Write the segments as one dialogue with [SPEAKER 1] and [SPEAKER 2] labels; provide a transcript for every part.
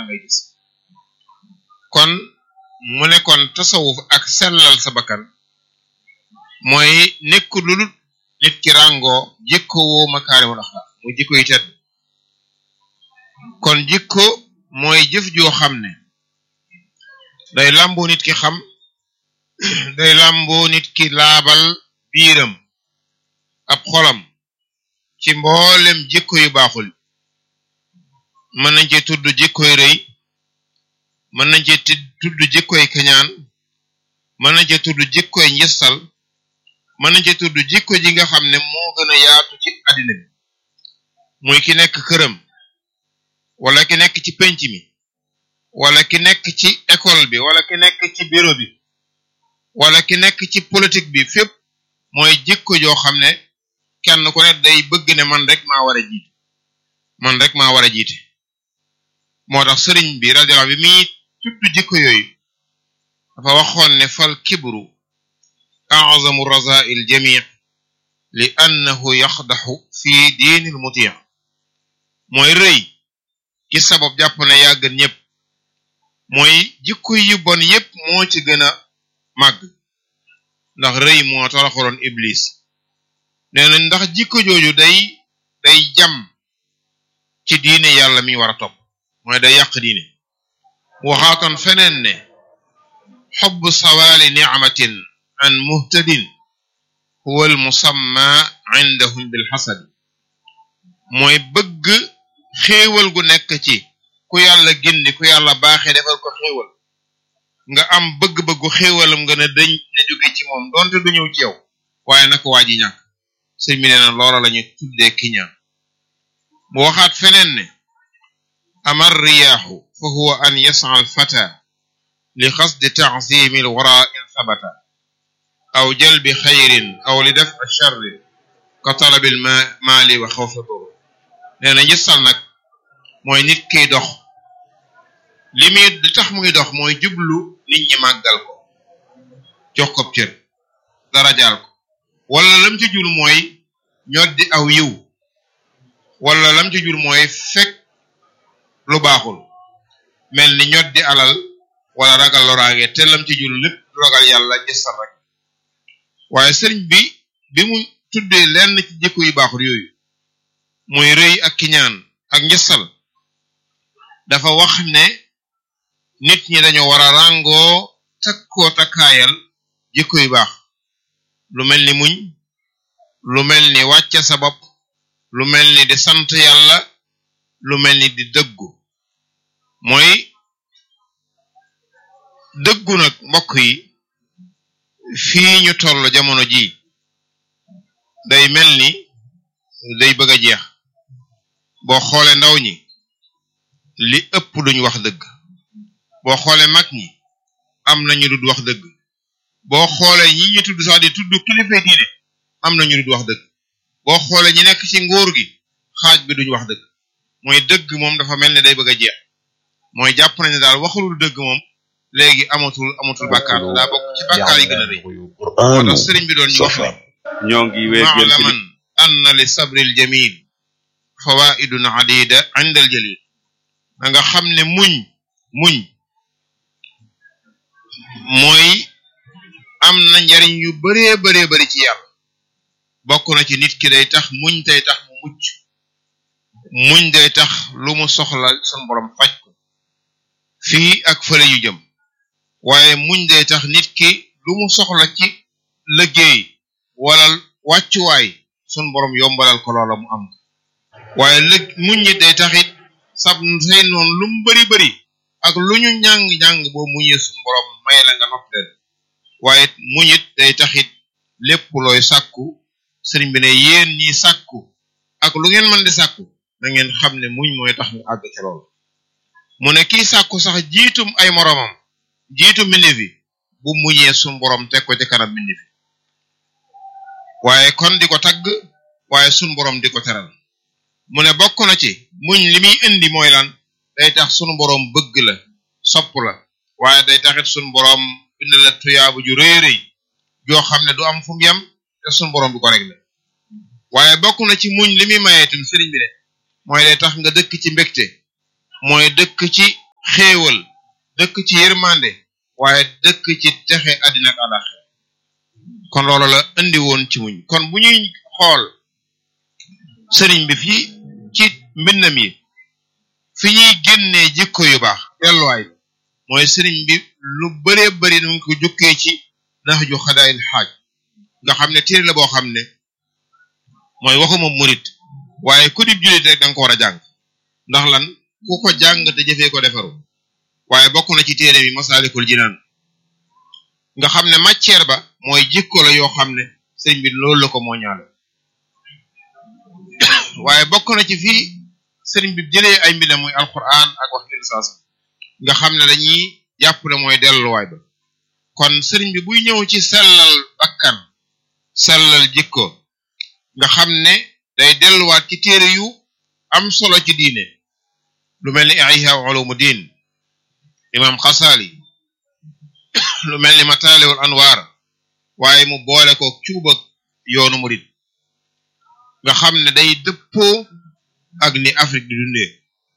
[SPEAKER 1] ngay gis kon mu ne kon tasawuf ak sellal sa bakkan mooy nekk lu dul nit ki ràngoo jikko woo makaarimul axlaaq muy jikko yi tedd kon jikko mooy jëf joo xam ne day làmboo nit ki xam day làmboo nit ki laabal biiram ab xolam ci mboolem jikko yu baaxul mën nañ ci tudd jikkoy rëy mën nañ ci tudd jikkoy kañaan mën nañ ci tudd jikkoy njistal mën nañ ci tudd jikko ji nga xam ne moo gën a yaatu ci àddina bi muy ki nekk këram wala ki nekk ci penc mi wala ki nekk ci école bi wala ki nekk ci bureau bi wala ki nekk ci politique bi fépp mooy jikko joo xam ne kenn ku ne day bëgg ne man rek maa war a jiite man rek maa war a jiite moo tax sëriñ bi radiyallahu bi muy tudd jikko yooyu dafa waxoon ne fal kibru a'zamu raza'il jami' li annahu yaxdaxu fi diinil muti' mooy rëy ci sabab jàpp ne yaa gën ñëpp mooy jikko yu bon yépp moo ci gën a màgg ndax rëy moo toroxaloon iblis nee na ndax jikko jooju day day jam ci diine yàlla mi war a topp mooy day yàq diine waxaatoon feneen ne xobb sawaali nicmatin an muhtadin huwa al musamma indahum bil xasad mooy bëgg xéewal gu nekk ci ku yàlla gindi ku yàlla baaxee defal ko xéewal nga am bëgg-bëggu xéewalam nga ne dañ ne jóge ci moom donte du ñëw ci yow waaye naka waa ji ñàkk sëñ bi nee na loola lañu tuddee kiñaan mu waxaat feneen ne amar riyaaxu fa huwa an yas'a al fata li xasdi ta'zimi al wara in sabata aw jalbi xayrin aw li def charri ka talabil maali wa xawfi dur nee na njësal nag mooy nit kiy dox li muy li tax muy dox mooy jublu nit ñi màggal ko jox ko cër darajaal ko wala lam ci jur mooy ñoddi aw yiw wala lam ci jur mooy fekk lu baaxul mel ni ñoddi alal wala ragal loraange te lam ci jur lépp ragal yàlla gisal rek waaye sëriñ bi bi mu tuddee lenn ci jikko yu baaxul yooyu muy rëy ak kiñaan ak njësal dafa wax ne nit ñi dañoo war a ràngoo takkoo takkaayal jikko yu baax lu mel ni muñ lu mel ni wàcce sa bopp lu mel ni di sant yàlla lu mel ni di dëggu mooy dëggu nag mbokk yi fii ñu toll jamono ji day mel ni day bëgg a jeex boo xoolee ndaw ñi li ëpp duñ wax dëgg boo xoolee mag ñi am nañu dud wax dëgg boo xoolee ñi ñu tudd sax di tudd kilifa diine am nañu dud wax dëgg boo xoolee ñi nekk ci nguur gi xaaj bi duñ wax dëgg mooy dëgg moom dafa mel ne day bëgg a jeex mooy jàpp nañu daal waxulul dëgg moom léegi amatul amatul bàkkaar daa bokk ci bàkkaar yi gën a rëy moo tax sëriñ bi doon ñu wax ne
[SPEAKER 2] ñoo ngi wéegel
[SPEAKER 1] maalaman anna li sabril jamil fawaidun adida inda al jalil da nga xam ne muñ muñ mooy am na njariñ yu baree baree bari ci yàlla bokk na ci nit ki day tax muñ day tax mu mucc muñ day tax lu mu soxla sun borom faj ko fii ak fële yu jëm waaye muñ day tax nit ki lu mu soxla ci liggéey wala wàccuwaay sun borom yombalal ko loola mu am waaye lëg muñ ñi day taxit sab say noonu lu mu bari bari ak lu ñu ñàng-ñàng boo muñee sun borom may la nga nopp leen waaye muñit day taxit lépp looy sàkku sëriñ bi ne yéen ñi sàkku ak lu ngeen mën di sàkku da ngeen xam ne muñ mooy tax nga àgg ci loolu mu ne kii sàkku sax jiitum ay moroomam jiitu mbindeef yi bu muñee sun borom teg ko ci kanam mbindeef yi waaye kon di ko tagg waaye sun borom di ko teral mu ne bokk na ci muñ li muy indi mooy lan day tax sunu borom bëgg la sopp la waaye day taxit sunu borom bind la tuyaabu ju rëy rëy joo xam ne du am fu mu yem te sunu borom du ko réglé waaye bokk na ci muñ li muy mayeetum sëriñ bi de mooy day tax nga dëkk ci mbégte mooy dëkk ci xéewal dëkk ci yërmande waaye dëkk ci texe àddina ak àllaxira kon loolu la indi woon ci muñ kon bu ñuy xool sëriñ bi fii ci mbindam yi fi ñuy génnee jikko yu baax delluwaay mooy sëriñ bi lu bëree bëri nu ngi ko jukkee ci nax ju xadaayil xaaj nga xam ne téere la boo xam ne mooy waxuma murit waaye ku dib jullit rek danga ko war a jàng ndax lan ku ko jàng te jëfee ko defaru waaye bokk na ci téere bi masaalikul jinaan nga xam ne matière ba mooy jikko la yoo xam ne sëriñ bi loolu la ko moo ñaale waaye bokk na ci fii sëriñ bi jëlee ay mbindam muy alquran ak wax saas nga xam ne dañuy jàpp ne mooy delluwaay ba kon sëriñ bi buy ñëw ci sellal bakkan sellal jikko nga xam ne day delluwaat ci téere yu am solo ci diine lu mel ni ihya ulumu diin imam xasaali lu mel ni mataalewul anwaar waaye mu boole ko cuubak yoonu murid nga xam ne day dëppoo ak ni Afrique di dundee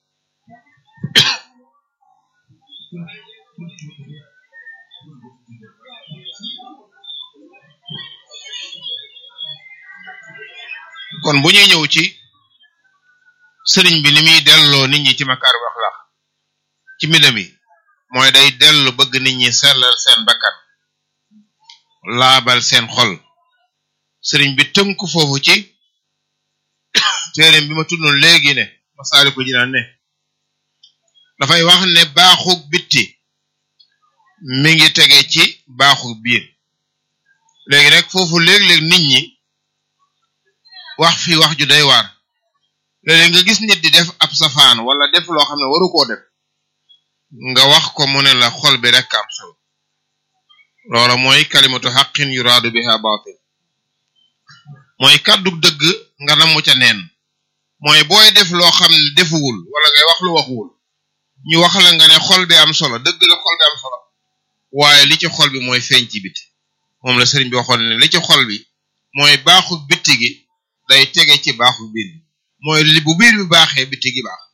[SPEAKER 1] kon bu ñuy ñëw ci sëriñ bi ni muy delloo nit ñi ci makaarim axlaax ci mbindam mi mooy day dellu bëgg nit ñi sellal seen bakkan laabal seen xol sëriñ bi tënk foofu ci téereem bi ma tuddoon léegi ne Masaalikul Jinaan ne dafay wax ne baaxug bitti mi ngi tege ci baaxug biir léegi rek foofu léeg-léeg nit ñi wax fi wax ju day waar léeg-léeg nga gis nit di def ab safaan wala def loo xam ne waru koo def nga wax ko mu ne la xol bi rek am solo loola mooy kalimatu xaqin yuraadu biha baatil mooy kàddu dëgg nga namu ca neen mooy booy def loo xam ne defuwul wala ngay wax lu waxuwul ñu wax la nga ne xol bi am solo dëgg la xol bi am solo waaye li ci xol bi mooy feeñ ci biti moom la sëriñ bi waxoon ne li ci xol bi mooy baaxu bitti gi day tege ci baaxu biir bi mooy li bu biir bi baaxee bitti gi baax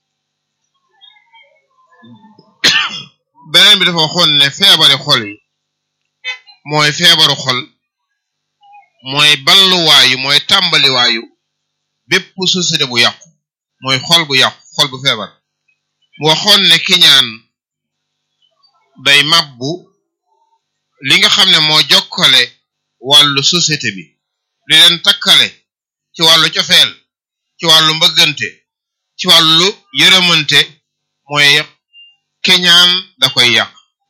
[SPEAKER 1] beneen bi dafa waxoon ne feebari xol yi mooy feebaru xol mooy balluwaayu mooy tàmbaliwaayu bépp société bu yàqu mooy xol bu yàqu xol bu feebar mu waxoon ne kiñaan day mabbu li nga xam ne moo jokkale wàllu société bi li leen takkale ci wàllu cofeel ci wàllu mbëggante ci wàllu yërëmante mooy kiñaan da koy yàq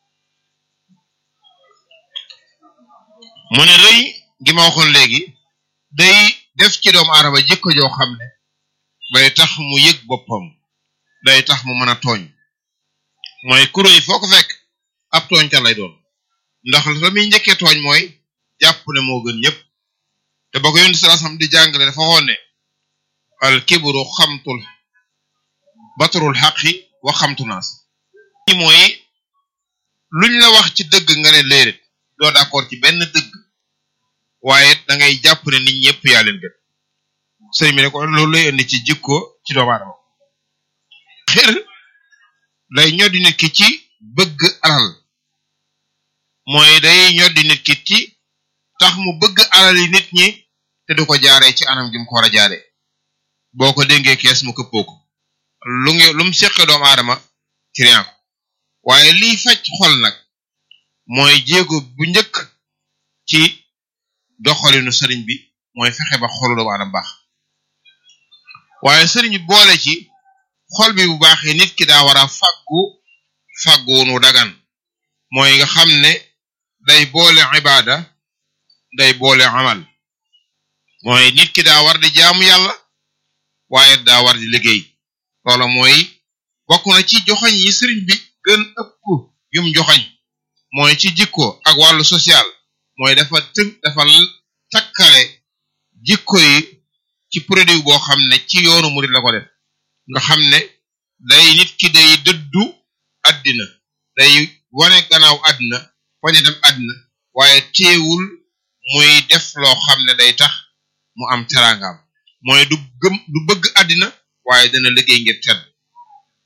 [SPEAKER 1] mu ne rëy gi ma waxoon léegi day def ci doomu aadama jikko joo xam ne day tax mu yëg boppam day tax mu mën a tooñ mooy ku rëy foo ko fekk ab tooñkat lay doon ndax la muy njëkkee tooñ mooy jàpp ne moo gën ñëpp te ba ko yónni sallallahu alayhi wasallam di jàngale dafa waxoon ne al kibru xamtul batrul xaqi wa xamtu naas ñi mooy luñ la wax ci dëgg nga ne léeréet doo d'accord ci benn dëgg waaye da ngay jàpp ne nit ñëpp yaa leen gën sëriñ bi ne ko loolu lay indi ci jikko ci doomu aadama xër day ñoddi nit ki ci bëgg alal mooy day ñoddi nit ki ci tax mu bëgg alal yi nit ñi te du ko jaaree ci anam gi mu ko war a jaaree boo ko dénkee kees mu këppoo ko lu ngi lu mu seqe doomu aadama ci rien ko waaye liy faj xol nag mooy jéego bu njëkk ci doxalinu sëriñ bi mooy fexe ba xolu doomu aadama baax waaye sëriñ bi boole ci xol bi bu baaxee nit ki daa war a faggu fagguwunu dagan mooy nga xam ne day boole ibaada day boole amal mooy nit ki daa war di jaamu yàlla waaye daa war di liggéey loola mooy bokk na ci joxañ yi sëriñ bi gën ëpp yum joxañ mooy ci jikko ak wàllu social mooy dafa tënk dafa takkale jikko yi ci produit boo xam ne ci yoonu murid la ko def nga xam ne day nit ki day dëddu àddina day wane gannaaw àddina wañe dem àddina waaye teewul muy def loo xam ne day tax mu am teraangaam mooy du gëm du bëgg àddina waaye dana liggéey ngir tedd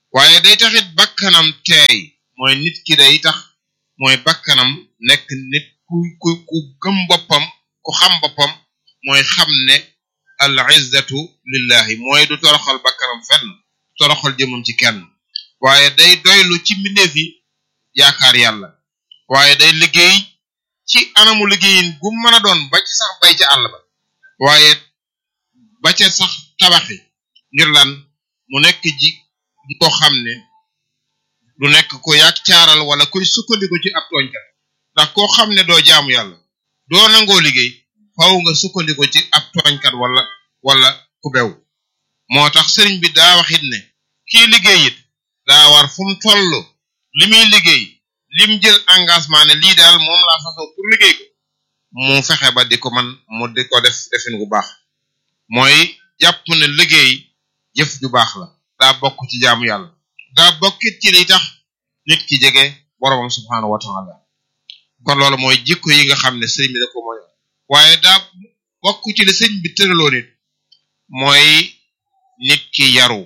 [SPEAKER 1] waaye day taxit bakkanam teey mooy nit ki day tax mooy bakkanam nekk nit ku ku ku gëm boppam ku xam boppam mooy xam ne al izzatu lillahi mooy du toroxal bakkanam fenn toroxal jëmam ci kenn waaye day doylu ci mbindeef yi yaakaar yàlla waaye day liggéey ci anamu liggéeyin gu mën a doon ba ci sax bay ca àll ba waaye ba ca sax tabaxi ngir lan mu nekk ji koo xam ne du nekk ko yàq caaral wala kuy sukkandiku ci ab tooñkat ndax koo xam ne doo jaamu yàlla doo nangoo liggéey faw nga sukkandiku ci ab tooñkat wala wala ku bew moo tax sëriñ bi daa waxit ne kii liggéey it daa war fu mu toll li muy liggéey lim jël engagement ne lii daal moom laa fasoo pour liggéey ko mu fexe ba di ko man mu di ko def defin bu baax mooy jàpp ne liggéey jëf ju baax la daa bokk ci jaamu yàlla daa bokkit ci li tax nit ki jege boromam subhaanahu wa taala kon loolu mooy jikko yi nga xam ne sëriñ bi da ko mooy waaye daa bokk ci li sëriñ bi tëraloo nit mooy nit ki yaru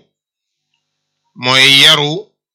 [SPEAKER 1] mooy yaru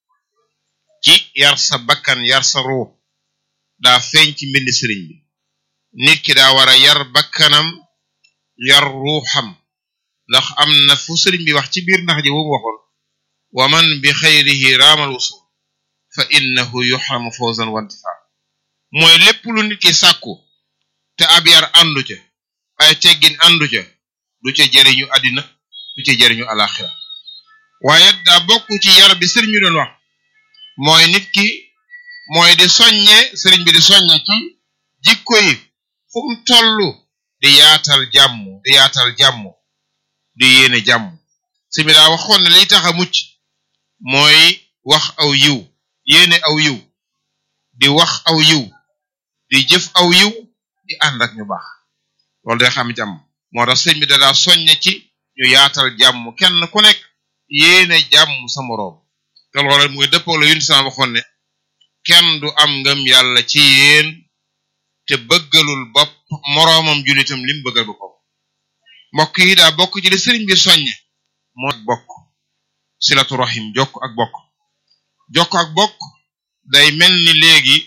[SPEAKER 1] ci yar sa bakkan yar sa ruux daa feeñ ci mbind sëriñ bi nit ki daa war a yar bakkanam yar ruuxam ndax am na fu sëriñ bi wax ci biir ndax ji bu waxoon wa man bi xayrihi raamal wusul fa innahu yuxramu fawzan wa intifa mooy lépp lu nit ki sàkku te ab yar àndu ca ay teggin àndu ca du ca jëriñu àddina du ca jëriñu alaxira waaye daa bokk ci yar bi sëriñ bi doon wax mooy nit ki mooy di soññe sëriñ bi di soññe ci jikko yi fu mu tollu di yaatal jàmm di yaatal jàmm di yéene jàmm sëriñ bi daa waxoon ne liy tax a mucc mooy wax aw yiw yéene aw yiw di wax aw yiw di jëf aw yiw di ànd ak ñu baax loolu day xam jàmm moo tax sëriñ bi da daa soññe ci ñu yaatal jàmm kenn ku nekk yéene jàmm sa moroom te loolu muy dëppoo la yun sama waxoon ne kenn du am ngëm yàlla ci yéen te bëggalul bopp moroomam julitam lim bëggal boppam mbokk yi daa bokk ci li sëriñ bi soññe moo bokk silatu rahim jokk ak bokk jokk ak bokk day mel ni léegi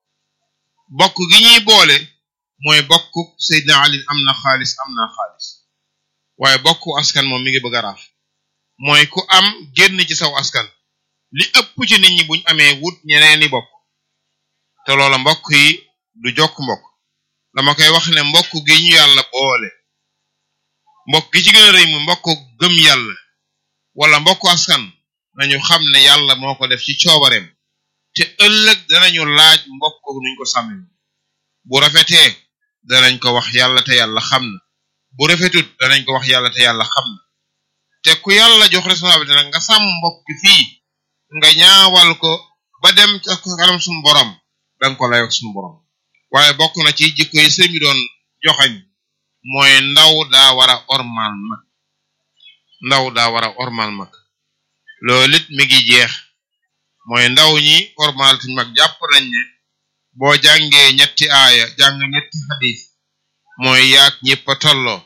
[SPEAKER 1] bokk gi ñuy boole mooy bokk Seydina Ali am na xaalis am na xaalis waaye bokk askan moom mi ngi bëgg a raaf mooy ku am génn ci saw askan li ëpp ci nit ñi buñ amee wut ñeneeni bokk te loola mbokk yi du jokk mbokk dama koy wax ne mbokk gi ñu yàlla boole mbokk gi ci gën a rëy mu mbokk gëm yàlla wala mbokk askan nañu xam ne yàlla moo ko def ci coobareem te ëllëg danañu laaj mbokk nuñ ko sàmmee bu rafetee danañ ko wax yàlla te yàlla xam na bu rafetut danañ ko wax yàlla te yàlla xam na te ku yàlla jox responsabilité nag nga sàmm mbokk fii nga ñaawal ko ba dem ca kanam suñu borom danga ko layoog suñu borom waaye bokk na ci jikko yi sëñ bi doon joxañ mooy ndaw daa war a ormal mag ndaw daa war a ormal mag loolu it mi ngi jeex mooy ndaw ñi ormal tuñ mag jàpp nañ ne boo jàngee ñetti aaya jàng ñetti xadis mooy yaag ñëpp a tolloo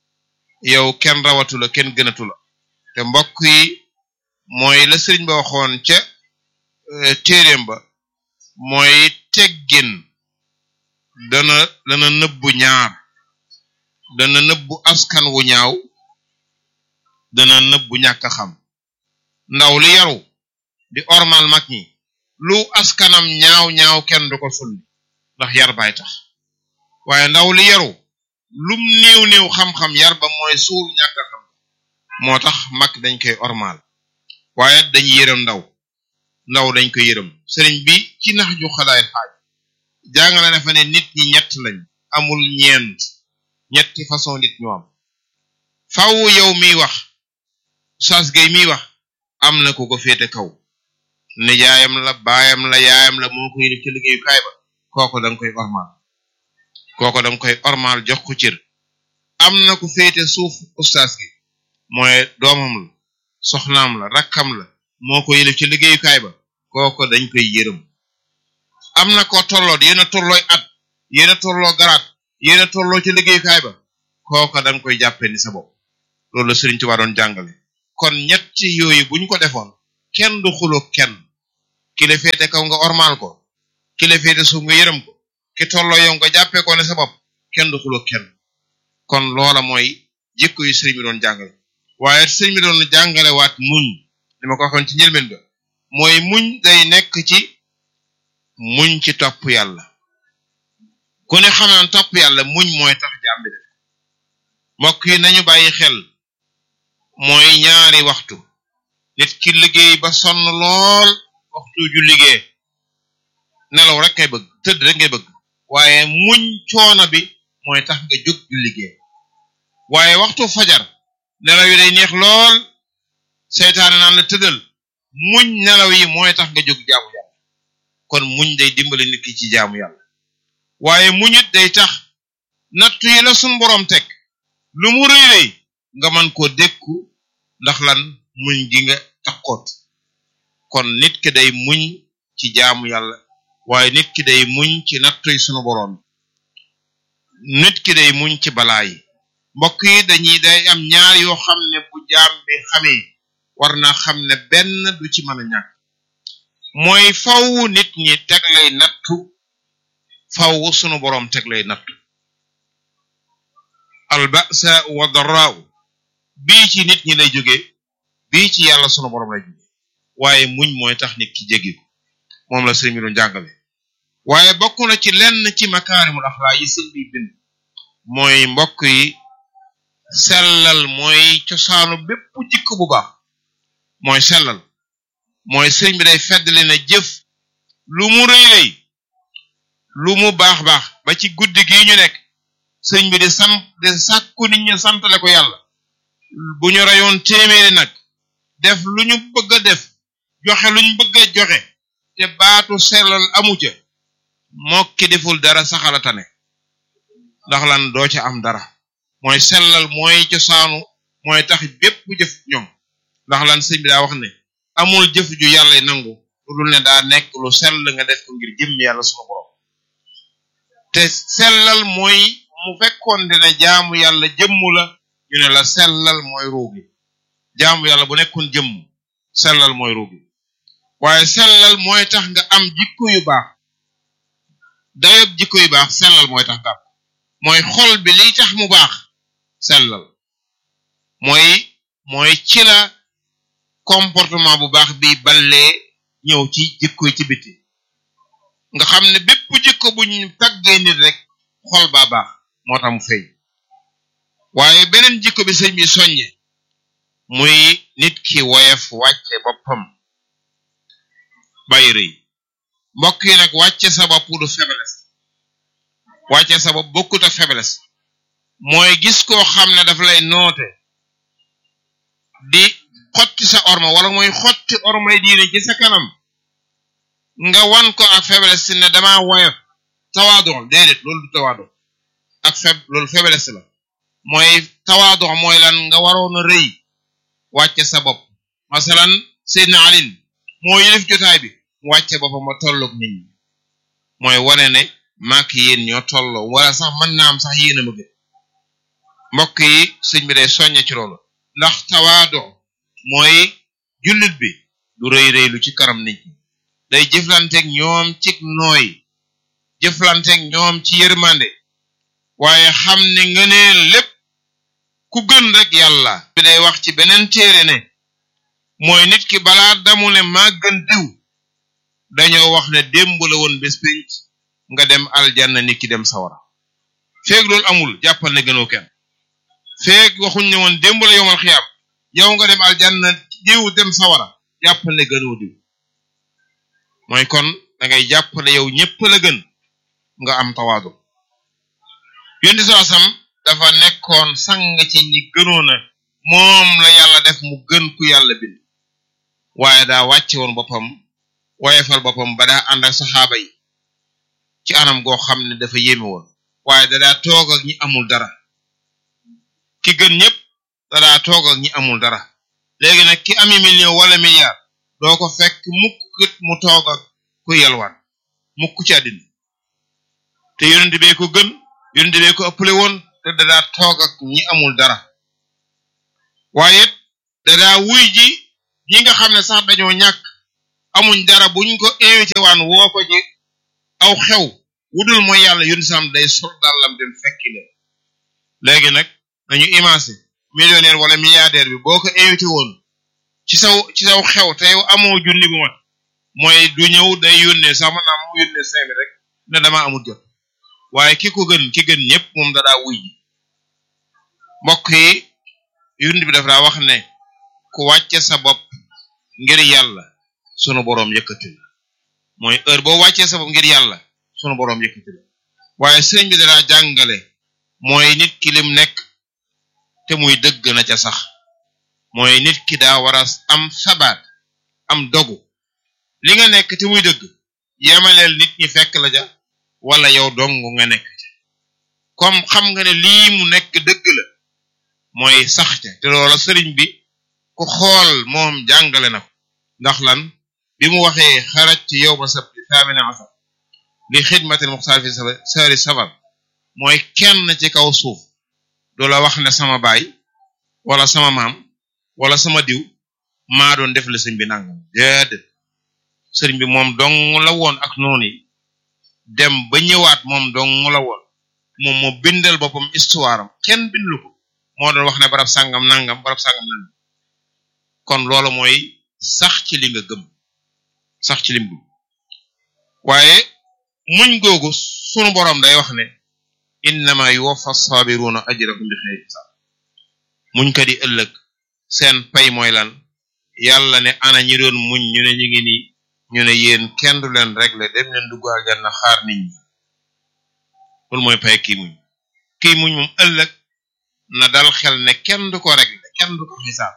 [SPEAKER 1] yow kenn rawatu la kenn gënatu la te mbokk yi mooy la sëriñ ba waxoon ca téeréem ba mooy teggin dana dana nëbbu ñaar dana nëbbu askan wu ñaaw dana nëbbu ñàkk xam ndaw li yaru di ormal mag ñi lu askanam ñaaw ñaaw kenn du ko sulli ndax yar baay tax waaye ndaw li yaru lum néew néew xam-xam yar ba mooy suul ñàkk xam moo tax mag dañ koy ormal waaye dañ yërëm ndaw ndaw dañ koy yërëm sëriñ bi ci nax ju xalaay xaaj jàngale na fa ne nit ñi ñett lañ amul ñeent ñetti façon nit ñu am faw yow miy wax sas gay miy wax am na ku ko féete kaw nijaayam la baayam la yaayam la moo ko yëlif ci liggéeyukaay ba kooko danga koy ormal kooko danga koy ormal jox ko cër am na ku féete suuf ustaas gi mooy doomam la soxnaam la rakkam la moo ko yëlif ci liggéeyukaay ba kooko dañ koy yërëm am na ko tolloot yéen a tollooy at yéen a tolloo garaat yéen a tolloo ci liggéeyukaay ba kooko danga koy jàppe ni sa bopp loolu la Sëriñ Tuubaa doon jàngale kon ñetti yooyu buñ ko defoon kenn du xuloo kenn ki la féete kaw nga ormaal ko ki la féete suuf nga yërëm ko ki tolloo yow nga jàppee ko ne sa bopp kenn du xuloo kenn kon loola mooy jikko yu sëriñ bi doon jàngale waaye sëriñ bi doon jàngale waat muñ li ma ko waxoon ci njëlbeen ga mooy muñ day nekk ci muñ ci topp yàlla ku ne xamaan topp yàlla muñ mooy tax jaam bi def mbokk yi nañu bàyyi xel mooy ñaari waxtu nit ki liggéey ba sonn lool waxtu ju liggéey nelaw rek ngay bëgg tëdd rek ngay bëgg waaye muñ coono bi mooy tax nga jóg ju liggéey waaye waxtu fajar nelaw yi day neex lool seytaane naan la tëddal muñ nelaw yi mooy tax nga jóg jaamu yàlla kon muñ day dimbali nit ki ci jaamu yàlla waaye muñit day tax nattu yi la sun boroom teg lu mu rëy rëy nga mën koo dékku ndax lan muñ gi nga takkoot kon nit ki day muñ ci jaamu yàlla waaye nit ki day muñ ci nattu yi sunu boroom nit ki day muñ ci balaa yi mbokk yi dañuy day am ñaar yoo xam ne bu jaam bi xamee war naa xam ne benn du ci mën a ñàkk mooy faw nit ñi teg lay nattu faw sunu boroom teg lay nattu albasa wa daraaw bii ci nit ñi lay jóge bii ci yàlla sunu boroom lay jóge waaye muñ mooy tax nit ki jéggi ko moom la sëriñ bi doon jàngale waaye bokk na ci lenn ci makaarimul axlaa yi sëñ bi bind mooy mbokk yi sellal mooy cosaanu bépp jikko bu baax mooy sellal mooy sëriñ bi day feddali na jëf lu mu rëy rëy lu mu baax baax ba ci guddi gii ñu nekk sëriñ bi di sant di sàkku nit ñi santale ko yàlla bu ñu rayoon téeméeri nag def lu ñu bëgg a def joxe lu ñu bëgg a joxe te baatu sellal amu ca mokki deful dara saxala tane ndax lan doo ca am dara mooy sellal mooy cosaanu mooy tax bépp jëf ñoom ndax lan sëñ bi daa wax ne amul jëf ju yàlla nangu lu dul ne daa nekk lu sell nga def ko ngir jëmm yàlla sunu borom te sellal mooy mu fekkoon dina jaamu yàlla jëmmu la ñu ne la sellal mooy ruugi jaamu yàlla bu nekkoon jëmm sellal mooy ruugi waaye sellal mooy tax nga am jikko yu baax dayob jikko yu baax sellal mooy tax nga am mooy xol bi liy tax mu baax sellal mooy mooy ci la comportement bu baax bi ballee ñëw ci jikko yi ci biti nga xam ne bépp jikko bu ñu taggee nit rek xol baa baax moo tax mu feeñ waaye beneen jikko bi sëñ bi soññe muy nit ki woyef wàcce boppam bàyyi rëy mbokk yi nag wàcce sa bopp du faiblesse wàcce sa bopp bokkut ak faiblesse mooy gis koo xam ne daf lay noote di xotti sa orma wala mooy xotti ormay diine ci sa kanam nga wan ko ak faiblesse si ne dama woyof tawaadon déedéet loolu du tawaadon ak feb loolu faiblesse la mooy tawaadon mooy lan nga waroon a rëy wàcce sa bopp masalan Seydina Alin moo yëlif jotaay bi mu wàcce boppam ma tolloog nit ñi mooy wane ne maak yéen ñoo tolloo wala sax mën naa am sax yéen a ma gën mbokk yi sëñ bi day soññe ci loolu ndax tawaado mooy jullit bi du rëy rëy lu ci karam nit ñi day jëflanteeg ñoom ci nooy jëflanteeg ñoom ci yërmande waaye xam ne ngëneel lépp ku gën rek yàlla bi day wax ci beneen téere ne mooy nit ki balaa damu ne maa gën diw dañoo wax ne démb la woon bés pénc nga dem aljanna nit ki dem sawara feeg loolu amul jàppal ne gënoo kenn feeg waxuñ ne woon démb la yomal xiyaam yow nga dem aljanna diw dem sawara jàppal ne gënoo diw mooy kon da ngay jàpp ne yow ñépp la gën nga am tawaadu yonti soo sam dafa nekkoon sang ci ñi gënoona moom la yàlla def mu gën ku yàlla bind waaye daa wàcce woon boppam woyefal boppam ba daa ànd ak saxaaba yi ci anam goo xam ne dafa yéeme woon waaye da daa toog ak ñi amul dara ki gën ñëpp da daa toog ak ñi amul dara léegi nag ki ami million wala milliard doo ko fekk mukk mu toog ak ku yelwaan mukk ci àddina te yonent bee ko gën yonent bee ko ëppale woon te da daa toog ak ñi amul dara waaye da daa wuy ji ñi nga xam ne sax dañoo ñàkk amuñ dara buñ ko invité waan woo ko ci aw xew wudul mooy yàlla yun sam day sol dàllam dem fekki leen léegi nag nañu imancé millionnaire wala milliardaire bi boo ko invité woon ci saw ci saw xew te yow amoo junni bu mat mooy du ñëw day yónnee sax mën naa mu yónnee cinq mille rek ne dama amul jot waaye ki ko gën ki gën ñëpp moom dadaa wuy ji mbokk yi yund bi daf daa wax ne ku wàcce sa bopp ngir yàlla sunu boroom yëkkati la mooy heure boo wàccee sa bopp ngir yàlla sunu boroom yëkkati la waaye sëriñ bi dadaa jàngale mooy nit ki lim nekk te muy dëgg na ca sax mooy nit ki daa war a am sabaat am dogu li nga nekk te muy dëgg yemaleel nit ñi fekk la ja wala yow dong nga nekk ca comme xam nga ne lii mu nekk dëgg la mooy sax ca te loola sëriñ bi ku xool moom jàngale na ko ndax lan bi mu waxee xaraj ci yow ba sabti thamina asar li xidmatil muxtaar fi sari safar mooy kenn ci kaw suuf du la wax ne sama baay wala sama maam wala sama diw maa doon def la sëñ bi nangam déedéet sëriñ bi moom dong la woon ak noonu yi dem ba ñëwaat moom dong la woon moom moo bindal boppam histoire am kenn bindlu ko moo doon wax ne barab sàngam nangam barab sàngam nangam kon loolu mooy sax ci li nga gëm sax ci lim gëm waaye muñ googu sunu boroom day wax ne innama yuwaffa sabiruna ajrahum bi xeyri hisab muñ ka di ëllëg seen pay mooy lan yàlla ne ana ñi doon muñ ñu ne ñu ngi nii ñu ne yéen kenn du leen régler dem leen dugg aljanna xaar nit ñi loolu mooy pay kii muñ kii muñ moom ëllëg na dal xel ne kenn du ko régler kenn du ko xisaab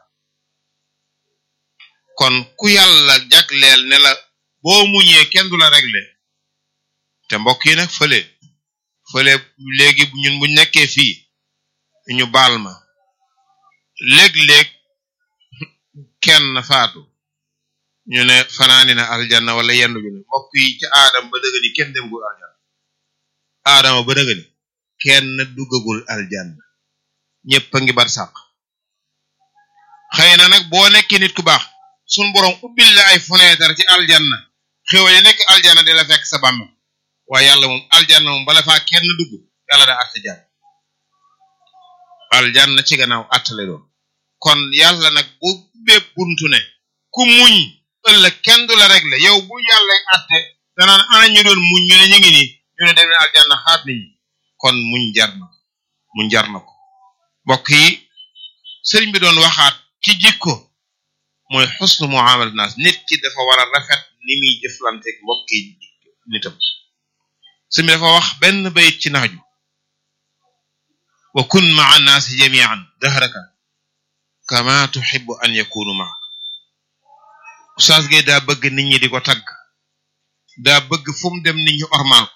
[SPEAKER 1] kon ku yàlla jagleel ne la boo muñee kenn du la régler te mbokk yi nag fële fële léegi ñun bu nekkee fii ñu baal ma léeg-léeg kenn faatu ñu ne fanaani na aljanna wala yendu ñu ne mbokk yi ci aadama ba dëgg ni kenn demgul aljanna aadama ba dëgg ni kenn duggagul aljanna ñëpp a ngi bar sàq xëy na nag boo nekkee nit ku baax sun borom ubbil la ay fenêtre ci aljanna xéwal yi nekk aljanna di la fekk sa bàmmeel waaye yàlla moom aljanna moom bala faa kenn dugg yàlla daa atte jàmm aljanna ci gannaaw attale doon kon yàlla nag bu bépp buntu ne ku muñ ëllëg kenn du la régler yow bu yàlla atte danaan ana ñu doon muñ ñu ne ñu ngi nii ñu ne dem ne aljanna xaat nit ñi kon muñ jar na ko muñ jar na ko mbokk yi sëriñ bi doon waxaat ci jikko mooy xusnu muamalat naas nit ki dafa war a rafet ni muy jëflanteeg mbokk yi nitam sëriñ bi dafa wax benn bayit ci naaju wa kun maa naasi jamian dahraka kama tuxibu an yakunu maa Oustaz Gueye daa bëgg nit ñi di ko tagg daa bëgg fu mu dem nit ñi ormaal ko